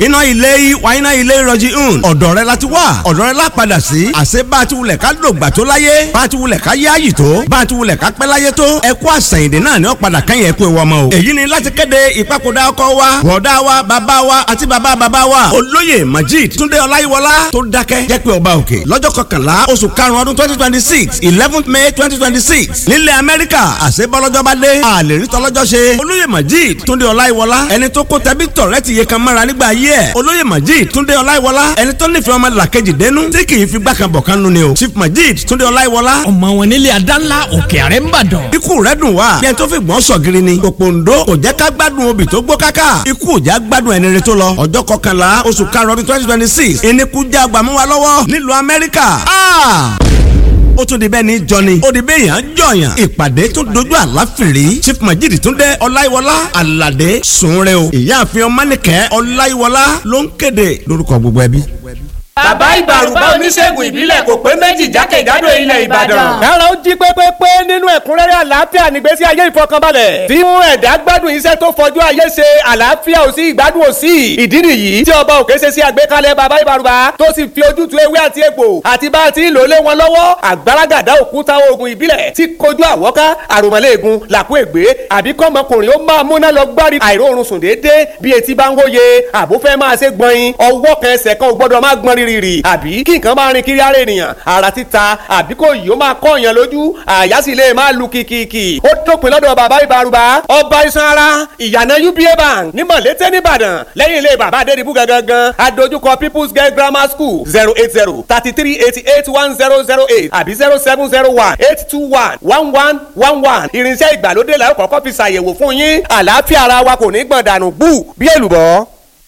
iná ilé yìí wá iná ilé ìrọ̀jì hùn ọ̀dọ̀ rẹ láti wá ọ̀dọ̀ rẹ lá padà sí àṣẹ bá a ti wulẹ̀ ká lògbà tó láyé bá a ti wulẹ̀ ká yáàyì tó bá a ti wulẹ̀ ká pẹ́ láyé tó ẹ kú àṣàyìndè náà ni ó padà kẹ́yìn ẹ kú ewu ọmọ o èyí ni láti kéde ìpapòdà ọkọ wa bọ̀dá wa bàbá wa àti bàbá bàbá wa olóyè Majid Túndé Ọláyíwọlá tó dákẹ́ jẹ́ pé ọba òkè lọ́jọ́ kọkànlá oṣù karùn-ún ọdún twenty twenty six eleventh May twenty twenty six nílẹ̀ Amẹ́ríkà àṣẹ bọ́lọ́jọ́ bá dé àlè rí tọ́lọ́jọ́ ṣe olóyè Majid Túndé Ọláyíwọlá ẹni tó kó tẹbí tọ̀rẹ́ ti yẹ kan mára nígbà ayé ẹ̀ olóyè Majid Túndé Ọláyíwọlá ẹni tó nífẹ̀ẹ́ ọmọ làkejì dénú tí kì í fi gbàkan bọ̀ kan nu ni o Chief Majid Túndé Ọláyíwọlá ọmọ wọn nílé adánlá òkè àrẹ ń bàdàn. ikú rẹ̀ dùn wá bí ẹni tó fi gbọ́n sọ̀gìrì ni òpòǹdó kò jẹ́ ká gbádùn obì tó gbó káká ikú ò já gbádùn ẹni rẹ tó lọ ọjọ́ kọkànlá oṣù karùn-ún ọdún twenty twenty six ìníkú já gbàmú wa lọ́wọ́ nílùú Amẹ́ríkà ó tún di bẹ́ẹ̀ ni jọni ó di bẹ́ẹ̀ yàn jọyàn ìpàdé tó dojú àláfìrí Chief Majid Túndé Ọláyíwọlá Àlàdé sùnrẹ́ o ìyáàfin ọmọnìkẹ́ Ọláyíwọlá ló ń kéde lórúkọ gbogbo ẹbí bàbá ìbàrùbá oníṣègùn ìbílẹ̀ kò pé méjì jákèjádò ilẹ̀ ìbàdàn. ẹ̀rọ ń jí pépépé nínú ẹ̀kúnrẹ́rẹ́ àlàáfíà nígbésí ayé ìfọkànbalẹ̀. tí mú ẹ̀dá gbádùn iṣẹ́ tó fọjú ayé ṣe àlàáfíà ò sí ìgbádùn ò sí. ìdí nìyí tí ọba òkè ṣe sí àgbékalẹ̀ bàbá ìbàrùbá tó sì fi ojútùú ewé àti egbò àti bá a ti lò lé wọn lọ́wọ́ àgbàràgàdá òkúta oògùn ìbílẹ̀ tí kojú àwọ́ká àròmọ́lẹ́ẹ̀gùn làkú ègbé àbí kọ́mọkùnrin ó máa múná lọ gbárí àìróorun sùn déédéé bí etí bá ń hóye àbúfẹ́ máa ṣe gbọ̀nyin ọwọ́ kan ẹsẹ̀ kan ò gbọ́dọ̀ máa gbọ́n rírì àbí kí nǹkan máa rin kiri ara ènìyàn ara títa àbí kò yìí ó máa kọ́ èèyàn lójú àyà sì lè máa lu kìkìkì ó dópin lọ́dọ̀ bàbá ìbárùbá ọba iṣan ara ìyànà uba bank ní mọ̀lété nìbàdàn lẹ́yìn ilé bàbá adédìbú gangan adójúkọ people's girl grammar school zero eight zero thirty three eighty eight one zero zero eight àbí zero seven zero one eight two one one one one one irinṣẹ́ ìgbàlódé la ó kọ́kọ́ fi ṣàyẹ̀wò fún yín àlàáfíà ara wa kò ní gbọ̀n dànù bú bí èlùbọ́.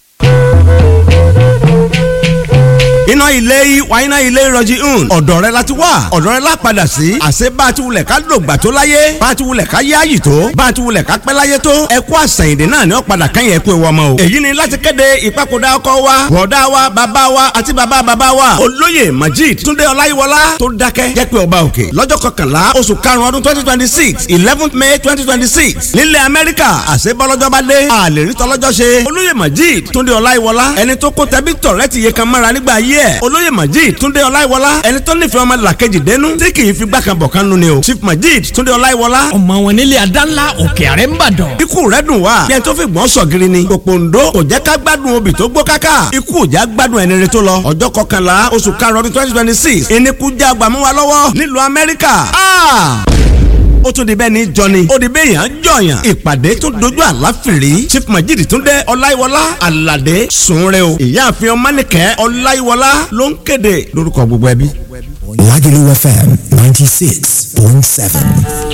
iná ilé yìí wá iná ilé ìrọ̀jì hùn ọ̀dọ̀ rẹ láti wá ọ̀dọ̀ rẹ lápadà sí àṣẹ bá a ti wulẹ̀ ká lògbà tó láyé bá a ti wulẹ̀ ká yáàyì tó bá a ti wulẹ̀ ká pẹ́ láyé tó ẹ kú àṣàyìndè náà ni ó padà kẹ́yìn ẹ kú ewu ọmọ o èyí ni láti kéde ìpapòdà ọkọ wa bọ̀dá wa bàbá wa àti bàbá bàbá wa olóyè Majid Túndé Ọláyíwọlá tó dákẹ́ jẹ́ pé ọba òkè lọ́jọ́ kọkànlá oṣù karùn-ún ọdún twenty twenty six eleventh May twenty twenty six nílẹ̀ Amẹ́ríkà àṣẹ bọ́lọ́jọ́ bá dé àlè rí tọ́lọ́jọ́ ṣe olóyè Majid Túndé Ọláyíwọlá ẹni tó kó tẹbí tọ̀rẹ́ ti yẹ kan mára nígbà ayé ẹ̀ olóyè Majid Túndé Ọláyíwọlá ẹni tó nífẹ̀ẹ́ ọmọ làkejì dénú tí kì í fi gbàkan bọ̀ kan nu ni o Chief Majid Túndé Ọláyíwọlá ọmọ wọn nílé adánlá òkè àrẹ ń bàdàn. ikú rẹ̀ dùn wá bí ẹni tó fi gbọ́n sọ̀gìrì ni òpòǹdó kò jẹ́ ká gbádùn obì tó gbó káká ikú ò já gbádùn ẹni rẹ tó lọ ọjọ́ kọkànlá oṣù karùn-ún ọdún twenty twenty six ìníkú já gbàmú wa lọ́wọ́ nílùú Amẹ́ríkà ó tún di bẹ́ẹ̀ ni jọni ó di bẹ́ẹ̀ yàn jọyàn ìpàdé tó dojú àláfìrí Chief Majid Túndé Ọláyíwọlá Àlàdé sùnrẹ́ o ìyáàfin ọmọnìkẹ́ Ọláyíwọlá ló ń kéde lórúkọ gbogbo ẹbí. Lagelu FM ninety six point seven.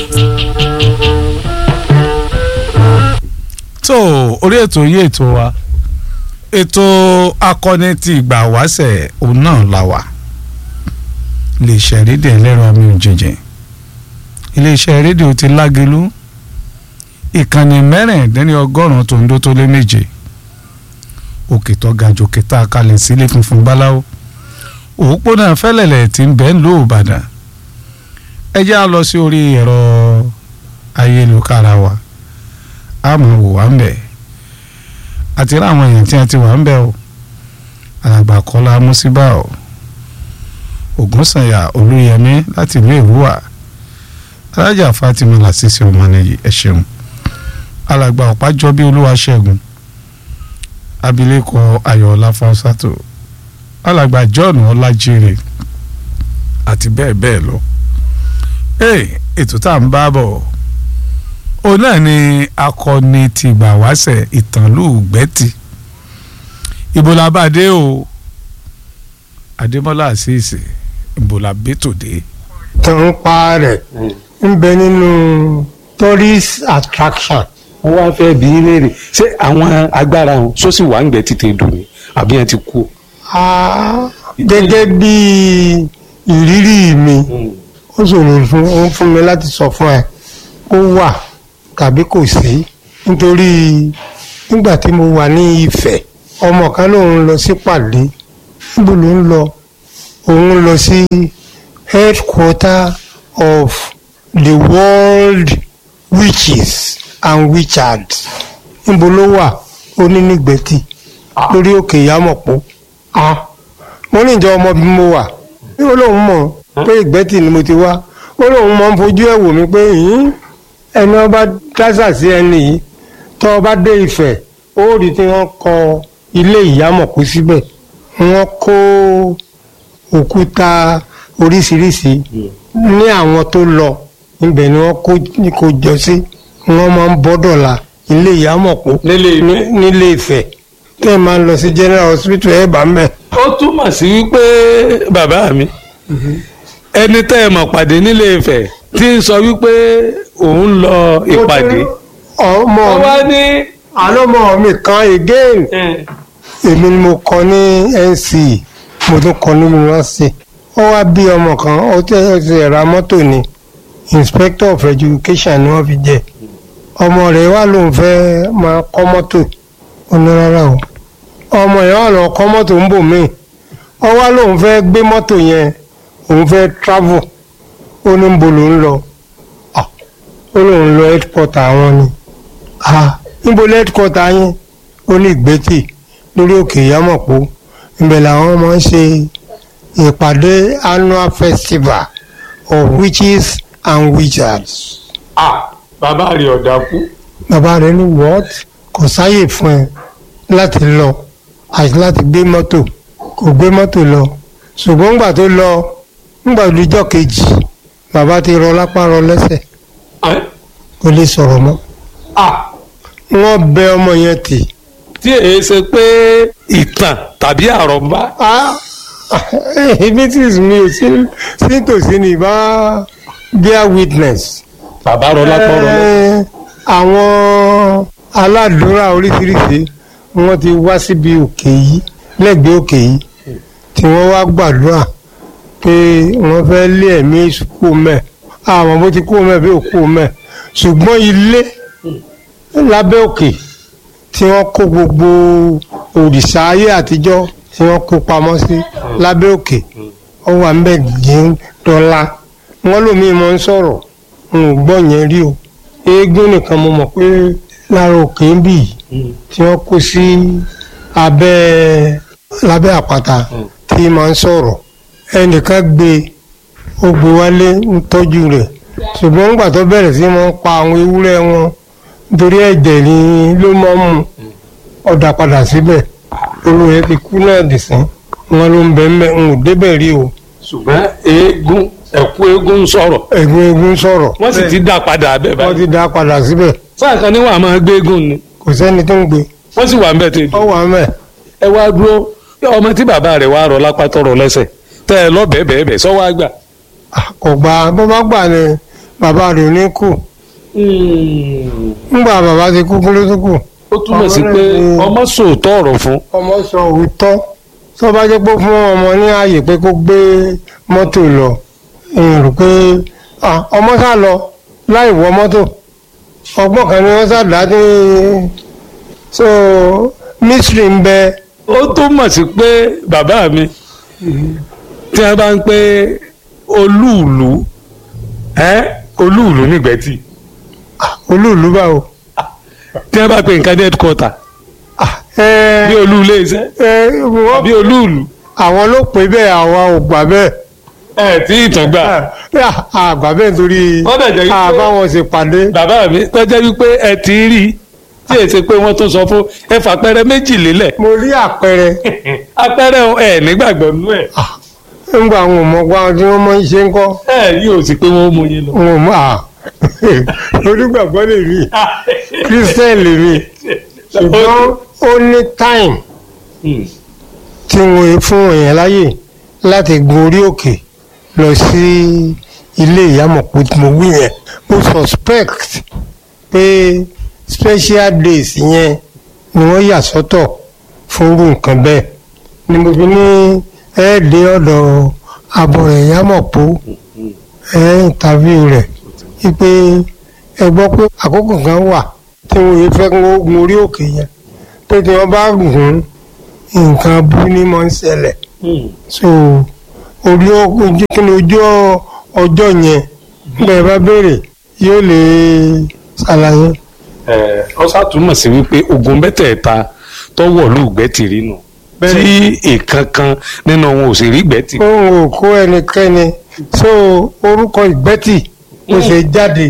tó orí ètò yí ètò wa ètò akọni ti ìgbà wáṣẹ̀ òun náà la wà lè ṣẹ̀rídìí ẹlẹ́rọ mi ò jẹjẹ iléeṣẹ́ rédíò ti Lágelú ìkànnì mẹ́rìndínlẹ́ ọgọ́rùn-ún tó ń dó tó lé méje òkè tó ga jòkè tá a kalẹ̀ sílé funfun báláwo òpópónà fẹ́lẹ̀lẹ̀ tí ń bẹ́ ń lò Ìbàdàn ẹ jẹ́ á lọ sí orí ẹ̀rọ ayélujára wa a máa wò wá ń bẹ̀ àti rí àwọn èèyàn tí a ti wà ń bẹ̀ o alàgbà Kọ́lá Músíbà o Ògúnsànyà Olúyẹmí láti ìlú Èrúwà alájà Fatima Lasisi ọmọnìyí ẹ ṣeun alàgbà Ọ̀pájọbí Olúwaṣẹ́gun abilékọ Ayọ̀ọ́lá Fáwọsátò alàgbà John Ọlájírè àti bẹ́ẹ̀ bẹ́ẹ̀ lọ ee ètò tá à ń bá bọ̀ òun náà ni akọni ti gbà wáṣẹ̀ ìtànlù gbẹ́tì ibo la bá dé o Adémọ́lá àṣìṣe ibo la bẹ́tòdé tàn pa rẹ̀ ń bẹ nínú tourist attraction. wọ́n wá fẹ́ bí léèrè ṣé àwọn agbára wọn sọ́sì wà ń gbẹ títí dùn ní àbí wọn ti kú. Ah, gẹ́gẹ́ bí ìrírí mi ó ṣòro fún ó fún mi láti sọ fún ẹ kó wà tàbí kò sí nítorí nígbà tí mo wà ní Ifẹ̀ ọmọ kan lòun lọ sí pàdé níbo ló ń lọ òun lọ sí headquarter of the world witches and witchards níbo ló wà ó ní nígbẹ̀tì lórí òkè ìyámọ̀pó ah mo ní ìjọ ọmọ bí mo wà ó lóun mọ̀ pé ìgbẹ́tì ni mo ti wá ó lóun mọ̀ ń fojú ẹ̀ wò mí pé "Hìn, ẹni ọba dásà sí ẹni yìí tó ọba dé Ifẹ̀ ó rí tí wọ́n kọ ilé ìyámọ̀pó síbẹ̀ wọ́n kó òkúta oríṣiríṣi ní àwọn tó lọ ibẹ̀ ni wọ́n kó kó jọ sí wọ́n máa ń bọ́dọ̀la ilé ìyámọ̀pó Nílé Ifẹ̀? ní- nílé Ifẹ̀ tẹ́ ẹ máa ń lọ sí general hospital ẹ̀ bá mẹ́. ó túmọ̀ sí wípé bàbá mi ẹni tẹ́ ẹ mọ̀ pàdé nílé Ifẹ̀ tí ń sọ wípé òun lọ ìpàdé ọmọ ó wá ní àlọ́mọ mi kan again èmi ni mo kọ ní NC mo tún kọ ní yunifásitì ó wá bí ọmọ kan ó tẹ ó ti ra mọ́tò ni inspector of education ni wọ́n fi jẹ ọmọ rẹ̀ wá lóun fẹ́ máa kọ́ mọ́tò ó ní rárá o ọmọ yẹn wà lọ kọ́ mọ́tò ń bò míì ó wá lóun fẹ́ gbé mọ́tò yẹn òun fẹ́ travel ó ní ń bo lòun lọ Ah, ó lóun lọ headquarter àwọn ni ah níbo headquarter yín ó ní ìgbẹ́tì lórí òkè ìyámọ̀pó ibẹ̀ làwọn máa ń ṣe ìpàdé annual festival of witches and wizards. à bàbá rẹ̀ ọ̀dà kú bàbá rẹ̀ ní what kò sáyè fún ẹ láti lọ àti láti gbé mọ́tò kò gbé mọ́tò lọ ṣùgbọ́n ńgbà tó lọ ńgbà olùjọ́ kejì bàbá ti rọ lápá rọ lẹ́sẹ̀ kò lè sọ̀rọ̀ mọ́ à wọ́n bẹ ọmọ yẹn tì tí èyí ṣe pé ìtàn tàbí àròmbá ah meetings mi ò sí sí tòsí ní bá bear witness. bàbá rọ lápá rọ lẹ́sẹ̀. Eh, àwọn aládùúrà oríṣiríṣi wọ́n ti wá síbi òkè yìí lẹ́gbẹ̀ẹ́ òkè yìí tí wọ́n wá gbàdúrà pé wọ́n fẹ́ lé ẹ̀mí èṣù kú mẹ́ àwọn bó ti kú mẹ́ bí ò kú mẹ́ ṣùgbọ́n ilé lábẹ́ òkè tí wọ́n kó gbogbo òrìṣà ayé àtijọ́ tí wọ́n kó pamọ́ sí lábẹ́ òkè ó wà ń bẹ̀ dín dọ́là wọ́n lómi mọ́ ń sọ̀rọ̀ n ò gbọ́ yẹn rí o eégún nìkan mo mọ̀ pé lára òkè ń bì yìí tí wọ́n kó sí abẹ́ lábẹ́ àpáta tí máa ń sọ̀rọ̀ ẹnìkan gbé ó gbé wálé ń tọ́jú rẹ̀ ṣùgbọ́n nígbà tó bẹ̀rẹ̀ sí máa ń pa àwọn ewúrẹ́ wọn nítorí ẹ̀jẹ̀ ni ló máa ń mú ọ̀dà padà síbẹ̀ olóyè ti kú náà dìsín wọn ló ń bẹ̀ ń bẹ̀ ń ò débẹ̀ rí o ṣùgbọ́n eégún ẹ̀kú eégún ń sọ̀rọ̀ ẹ̀gbọ́n eégún sọ̀rọ̀ wọ́n sì ti dá padà abẹ́ wọ́n báyìí ti dá padà síbẹ̀ sáà kan níwọ̀n àmọ́ gbé eégún ni kò sẹ́ni tó ń gbé wọ́n sì wà ń bẹ̀ tó ọ wà mẹ́ ẹ wá dúró ọmọ tí bàbá rẹ̀ wá rọ lápá tọrọ lẹ́sẹ̀ tẹ́ ẹ lọ bẹ́ẹ̀ bẹ́ẹ̀ bẹ́ẹ̀ sọ́wọ́ àgbà. kò gbà bó bá gbà ní bàbá rẹ̀ ò ní kù ńgbà bàbá ti kú kúló tó kù. ó túmọ̀ sí pé ọmọ sòótọ́ ọ̀rọ̀ fún ọmọ sọ òótọ́ tó bá jẹ́ pé fún ọmọ ní ààyè pé kó gbé mọ́tò lọ èèyàn rò pé ah, ọmọ sá lọ láì wọ mọ́tò ọgbọ́n kan ni wọ́n sá dá ní so mystery ń bẹ ó túmọ̀ sí pé bàbá mi tí wọ́n bá ń pé olúùlú ẹ́ olúùlú nígbẹ́tì olúùlú báwo. tí wọ́n bá pe nǹkan ní headquarter ẹ bí olú ilé iṣẹ́ ẹ wọ́n bí olúùlú àwọn ló pè bẹ́ẹ̀ àwa ò gbà bẹ́ẹ̀. ẹ̀ tí ìtàn gbà. àgbà bẹ́ẹ̀ nítorí Wọ́n dẹ̀ jẹ́ wípé- àbáwọn ṣe pàdé. bàbá mi tọ́jẹ́ wípé ẹ ti rí i tí èsì pé wọ́n tún sọ fún ẹ fàpẹrẹ méjì lélẹ̀ mo rí àpẹẹrẹ apẹrẹ ẹ nígbàgbọ́ nú ẹ ńgbà àwọn ọmọ ọgbà tí wọ́n máa ń ṣe ń kọ́ ẹ yóò sì pé wọ́n mú yín lọ. wọn ò mọ à onígbàgbọ́ lè rí christian lè rí ṣùgbọ́n ó ní time tí wọ́n fún èèyàn láyè láti gun orí òkè lọ sí ilé ìyàmọ̀pọ̀ tí mo wí yẹn mo suspect pé special days yẹn ni wọ́n yà sọ́tọ̀ fún irú nǹkan bẹ́ẹ̀ ni mo fi ní ẹ́ẹ̀dẹ́ ọ̀dọ̀ abọ̀rẹ̀ ìyàmọ̀pọ̀ ẹ̀ interview rẹ̀ wípé ẹ gbọ́ pé àkókò kan wà tí wọ́n yẹ fẹ́ kó gun orí òkè yẹn pé tí wọ́n bá gùn nǹkan bú ní mọ́ ń ṣẹlẹ̀ so orí ojú kí ni ojú ọjọ́ yẹn bẹ́ẹ̀ bá béèrè yóò lè ṣàlàyé. ẹ ọ ṣàtúmọ̀ sí wípé ogun mẹ́tẹ̀ẹ̀ta tọ́wọ̀ lùgbẹ́tì rí nù tí ìkankan nínú wọn ò sì rí gbẹ́tì. òun ò kó ẹnikẹ́ni so orúkọ ìgbẹ́tì ó ṣe jáde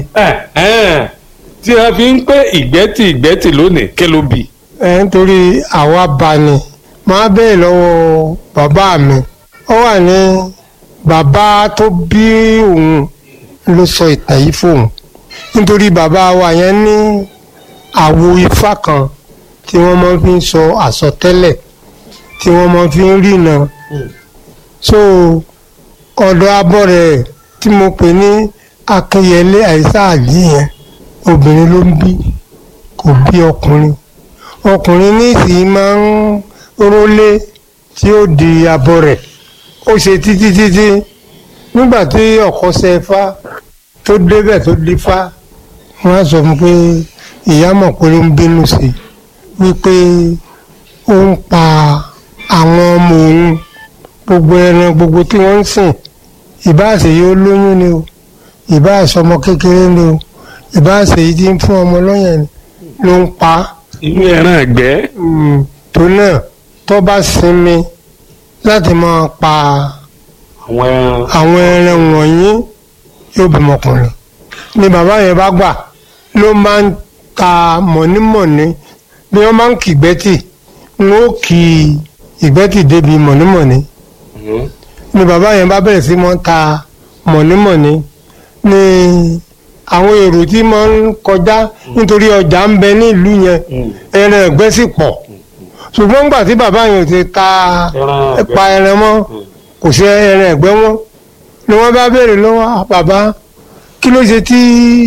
tí a fi ń pé ìgbẹ́tì ìgbẹ́tì lónìí kí ló bì. ẹ nítorí àwa bá ní máa bẹ́ẹ̀ lọ́wọ́ bàbá mi ó wà ní bàbá tó bí òun ló sọ ìtàn yìí fóun nítorí bàbá wa yẹn ní àwo ifá kan tí wọ́n máa fi ń sọ àsọtẹ́lẹ̀ tí wọ́n máa fi ń rìnà so ọ̀dọ̀ abọ́ rẹ̀ tí mo pè ní akínyẹlé àìsàlì yẹn obìnrin ló ń bí kò bí ọkùnrin ọkùnrin ní ìsìn máa ń rólé tí ó di abọ́ rẹ̀ ó ṣe títí títí nígbà tí ọkọ ṣe fá tó débẹ̀ tó di fá wọ́n á sọ fún pé ìyá mọ̀ pé ó ń bínú sí i wípé ó ń pa àwọn ọmọ òun gbogbo ẹran gbogbo tí wọ́n ń sìn ìbáàṣe yóò lóyún ni o ìbáàṣe ọmọ kékeré ni o ìbáàṣe yìí ti ń fún ọmọ lọ́yàn ni ló ń pa á inú ẹran ẹgbẹ́. tó náà tó bá sinmi láti máa pa àwọn ẹran. àwọn ẹran wọ̀nyí yóò bímọ ọkùnrin ni bàbá yẹn bá gbà ló máa ń ta mọ̀nímọ̀ní bí wọ́n máa ń kì ìgbẹ́tì ń ó kì ìgbẹ́tì débi mọ̀nímọ̀ní ni bàbá yẹn bá bẹ̀rẹ̀ sí máa ń ta mọ̀nímọ̀ní ni àwọn èrò tí máa ń kọjá nítorí ọjà ń bẹ ní ìlú yẹn ẹran ẹ̀gbẹ́ sì pọ̀ ṣùgbọ́n nígbà tí bàbá yẹn ò ti ta pa ẹran mọ́ kò sí ẹran ẹ̀gbẹ́ wọn ni wọ́n bá béèrè lọ́wọ́ bàbá kí ló ṣe tí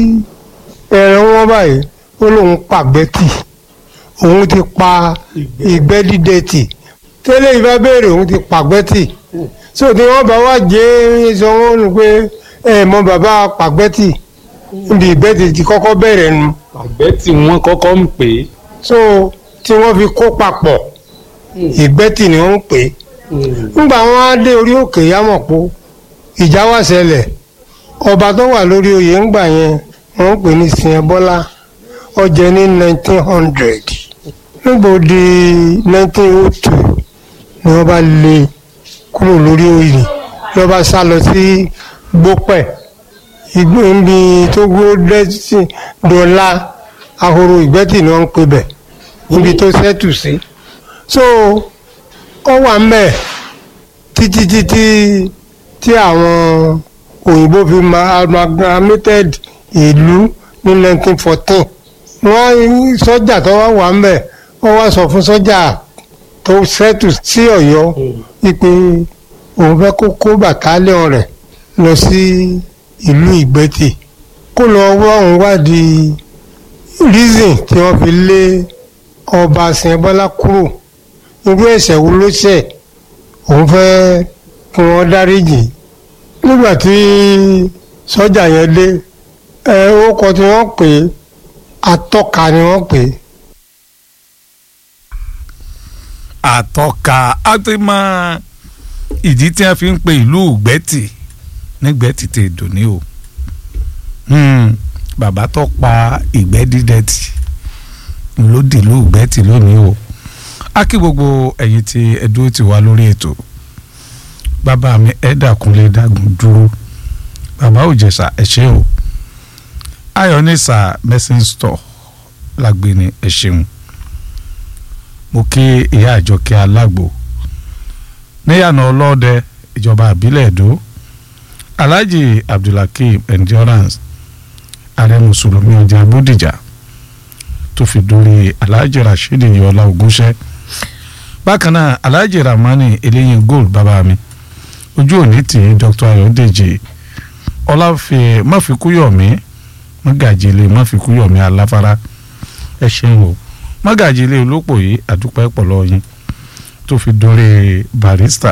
ẹran wọn báyìí ó lóun pàgbẹ́ tì òun ti pa ìgbẹ́ dídẹ tì tẹ́lẹ̀ yìí bá béèrè òun ti pàgbẹ́ tì so tí wọ́n bá wá jẹ́ sọ wọ́n nù pé ẹ mọ bàbá pàgbẹ́ tì níbi ìgbẹ́ tì ti kọ́kọ́ bẹ̀rẹ̀ nu àgbẹ̀ tí wọ́n kọ́kọ́ ń pè é. so tí wọ́n fi kó papọ̀ ìgbẹ́ tì ni wọ́n ń pè é nígbà wọn á dé orí òkè yámọ̀pó ìjà wá ṣẹlẹ̀ ọba tó wà lórí oyè ńgbà yẹn wọ́n ń pè ní sìn bọ́lá ọjẹ́ ní nineteen hundred nígbà ó di nineteen oh two ni wọ́n bá lé kúrò lórí oyè ló bá sá lọ sí gbópẹ̀ igbó níbi tó gbó dẹ́sí dọ́là ahoro ìgbẹ́tì ni wọ́n ń pè bẹ̀ níbi tó sẹ́tù sí so ó wà mbẹ títí títí tí àwọn òyìnbó fi ma amalgamated ìlú ní 1914 wọ́n sọ́jà tó wá wà mbẹ wọ́n wá sọ fún sọ́jà tó ṣẹ́tù sí ọ̀yọ́ wípé òun fẹ́ kó kó bàtálíọ̀n rẹ̀ lọ sí ìlú ìgbẹ́tì kó lọ wá òun wádìí reason tí wọ́n fi lé ọba Ṣìnbọ́lá kúrò irú ẹ̀ṣẹ̀ wo ló ṣẹ̀ òun fẹ́ kí wọ́n dáríjì nígbà tí sọ́jà yẹn dé ẹ orúkọ tí wọ́n pè é atọ́ka ni wọ́n pè é. àtọ́ka á ti mọ ìdí tí wọ́n fi ń pe ìlú gbẹ́tì ní gbẹ́tì tè dòní o bàbá tó pa ìgbẹ́ dídẹ́tì ló dìlú gbẹ́tì lónìí o a kí gbogbo ẹ̀yin tí ẹ dúró ti wá lórí ètò bàbá mi ẹ̀dàkúnlé dàgùn dúró bàbá òjẹ̀sà ẹ ṣé o ayọ̀nìsà messing store lágbèní ẹ ṣeun mo kí ìyá àjọkẹ́ alágbo níyànà ọlọ́dẹ ìjọba àbílẹ̀ èdò alhaji abdulhakeem endurance ààrẹ mùsùlùmí ọjà bódìjà tó fi dórí alhaji rasheed yọlá ogúnṣẹ́ bákan náà alhaji ramani eléyìn gold bàbá mi ojú òní tì í dr ayọ̀dèjì ọláfẹ́ máfikúyọ̀mí mọ́gàjìlé máfikúyọ̀mí aláfárá ẹ ṣeun o mọ́gàjìlé olópò yìí àdúpẹ́ pọ̀lọ́ yín tó fi dórí barista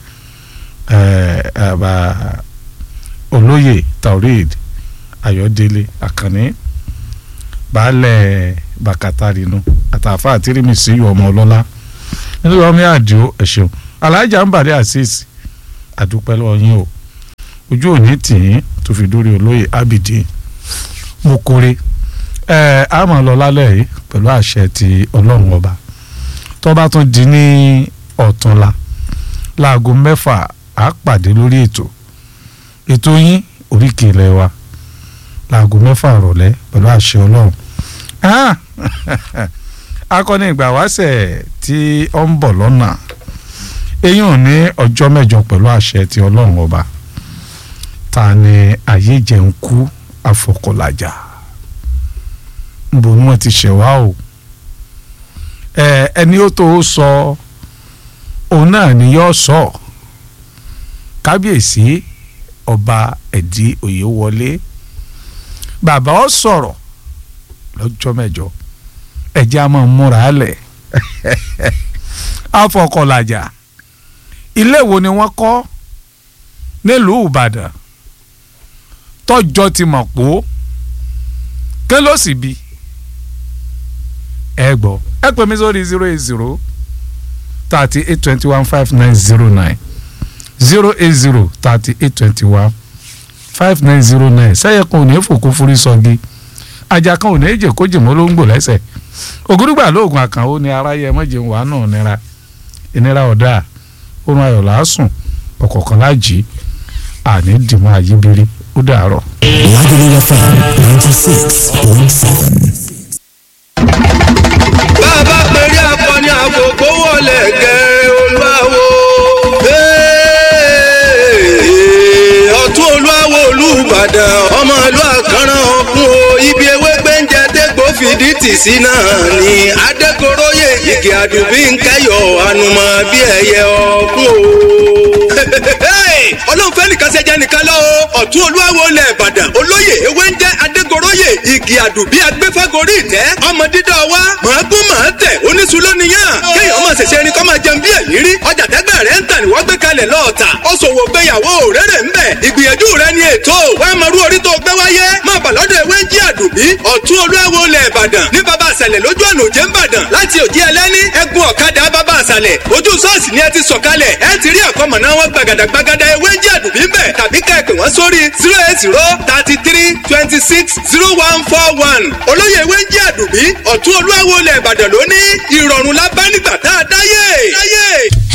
olóyè taurid ayọ̀délé àkànní baálẹ̀ bàkàtàrínú àtàfà àtìrìmísì ọmọ ọlọ́lá nítorí ọmọ àdìo ẹ ṣeun alájà ń bàdé àṣìṣì àdúpẹ́ lọ́wọ́ yín o ojú òní tì í tó fi dórí olóyè abidi mo kórè ẹ á máa lọ lálẹ́ yìí pẹ̀lú àṣẹ ti ọlọ́run ọba tó bá tún di ní ọ̀túnla láago mẹ́fà á pàdé lórí ètò ètò yín oríkì ilẹ̀ wa láago mẹ́fà rọ̀lẹ́ pẹ̀lú àṣẹ ọlọ́run Ah! akọni ìgbà wáṣẹ̀ tí ó ń bọ̀ lọ́nà eyín ò ní ọjọ́ mẹ́jọ pẹ̀lú àṣẹ ti ọlọ́run ọba ta ni ayé jẹ́ ń kú àfọkọ̀làjà nbọ ni wọ́n ti ṣẹ̀ wá o ẹ ẹni ó tó sọ òun náà ni yóò sọ kábíyèsí ọba ẹ̀dí òye wọlé bàbá ọ sọ̀rọ̀ lọ́jọ́ mẹ́jọ ẹ̀jẹ̀ a máa múra lẹ̀ afọkọ̀làjà ilé wo ni wọ́n kọ́ nílùú ìbàdàn tọ́jọ́ ti mọ̀ pó kí ló sì bi ẹ gbọ́ ẹ pè mí sórí zero eight zero thirty eight twenty one five nine zero nine zero eight zero thirty eight twenty one five nine zero nine sẹ́yìn kan ò ní fòkó forí sọ́gi ajá kan ò ní jẹ́ kó jìmọ́ ló ń gbò lẹ́sẹ̀ ògúrúgbà lóògùn àkànwó ni aráyé mọ́jẹ̀ wà náà nira ìnira ọ̀dà oorun ayọ̀ làásùn ọ̀kọ̀ọ̀kan láàjì àní dìmọ́ àyíbírí ó dàárọ̀. Lagelu FM 96.7. bàbá pẹ̀lú akọni àkókò wọlé gẹ̀ olúwawo. ọ̀tún olúwawo olùbàdàn ọmọ ìlú àkànràn ọ̀kun o ibi ewé gbẹ́ǹjẹ dégbò fìdí tì sí náà ni adékoróyè ìgè àdùbí ń kẹ́yọ̀ ànùmọ̀ bí ẹyẹ ọ̀kun o. ọlọ́run fẹ́ nìkan ṣẹjẹ nìkan lọ o ọ̀tún olúwawo lẹ̀ ìbàdàn olóyè ewé ń jẹ́ adégoróyè igi àdùbí agbẹ́fẹ́gorí ìtẹ́ ọmọ dídọ́ wa màá gún màá tẹ̀ oníṣu lónìyàn kéèyàn máa ṣẹ̀ṣẹ̀ ẹni kọ́ máa jẹun bí ẹ̀yìn rí ọjà tẹ́gbẹ́ rẹ̀ ń tà ní wọ́n gbé kalẹ̀ lọ́ọ̀tà ó ṣòwò gbéyàwó rere ń bẹ̀ ìgbìyànjú rẹ̀ ni ètò wàá máa rú orí tó gbé wáyé máa bà lọ́dọ̀ ewé ń jí àdùbí ọ̀tún olúwawo lẹ̀ ìbàdàn ní baba àṣàlẹ̀ lójú ọ̀nà òjé ńbàdàn láti òjì ẹlẹ́ni ẹ̀gún ọ̀kadà baba àṣàlẹ̀ ojú ṣọ́ọ̀ṣì ni ẹ ti sọ̀kalẹ̀ ẹ ti rí àkọ́mọ̀ná wọn gbàgàdàgbàgàdà ewé ń jí àdùbí ń bẹ̀ tàbí ká ẹ pè wọ́n sórí zero eight zero thirty three twenty six zero one four one olóyè ewé ń jí àdùbí ọ̀tún olúwawo lẹ̀ ìbàdàn lóní ìrọ̀rùn lábánigbà tá a dáyé.